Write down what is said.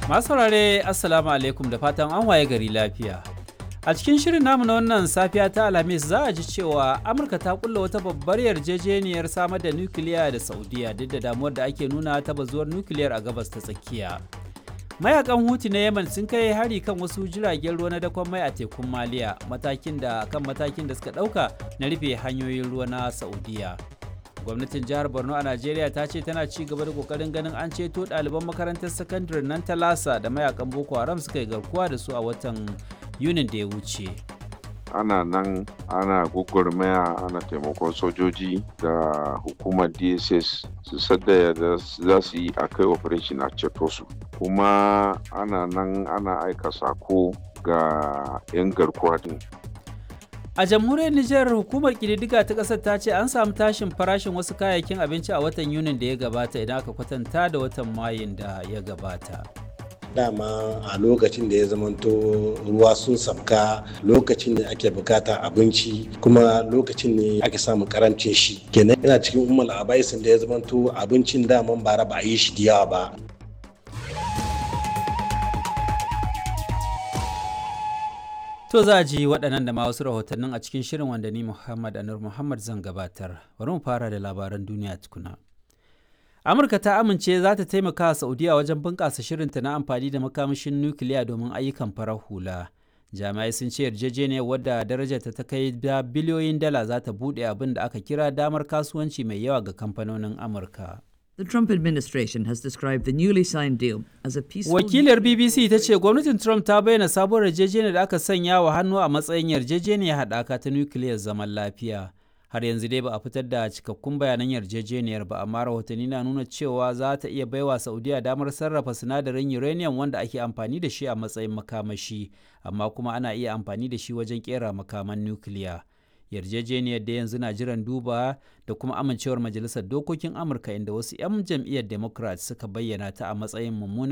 Masu saurare Assalamu alaikum da fatan an waye gari lafiya. A cikin shirin namu na wannan safiya ta Alhamis za a ji cewa Amurka ta kulla wata babbar yarjejeniyar samar da nukiliya da Saudiya duk da damuwar da ake nuna ta bazuwar nukiliyar a gabas ta tsakiya. Mayakan Huti na Yemen sun kai hari kan wasu jiragen ruwa na dakon mai a tekun Maliya matakin da kan matakin da suka ɗauka na rufe hanyoyin ruwa na Saudiya. gwamnatin jihar borno a najeriya ta ce tana ci gaba da kokarin ganin an ceto ɗaliban makarantar sakandare nan ta lasa da mayakan boko haram suka yi garkuwa da su a watan yunin da ya wuce ana nan ana gugurmaya ana taimakon sojoji da hukumar dss su sadda da za su yi a kai operation a ceto su kuma ana nan ana aika sako ga 'yan garkuwa din A jamhuriyar Nijar hukumar kididdiga ta ƙasar ta ce an samu tashin farashin wasu kayayyakin abinci a watan Yunin da ya gabata idan aka kwatanta da watan Mayun da ya gabata. dama a lokacin da ya zamanto ruwa sun sabka lokacin da ake bukata abinci kuma lokacin ne ake samun karancin shi kenan yana cikin umar abaisin da ya zamanto abincin daman bara ba a yi shi da yawa ba To za a ji waɗannan da ma wasu rahotannin a cikin shirin wanda ni Muhammad Anur Muhammad zan gabatar. Bari mu fara da labaran duniya tukuna. Amurka ta amince za ta taimaka wa Saudiya wajen bunƙasa shirinta na amfani da makamashin nukiliya domin ayyukan farar hula. Jami'ai sun ce yarjejeniyar wadda darajarta ta kai da biliyoyin dala za ta buɗe abin da aka kira damar kasuwanci mai yawa ga kamfanonin Amurka. The Trump administration has described the newly signed deal as a peaceful. Wakilar BBC ta ce gwamnatin Trump ta bayyana sabuwar yarjejeniyar da aka sanya wa hannu a matsayin yarjejeniyar haɗaka ta nukiliyar zaman lafiya. Har yanzu dai ba a fitar da cikakkun bayanan yarjejeniyar ba, amma rahotanni na nuna cewa za ta iya baiwa Saudiya damar sarrafa sinadarin uranium wanda ake amfani da shi a matsayin makamashi, amma kuma ana iya amfani da shi wajen kera makaman nukiliya. yarjejeniyar da yanzu na jiran duba da kuma amincewar majalisar dokokin amurka inda wasu 'yan jam'iyyar democrat suka bayyana ta a matsayin mummunar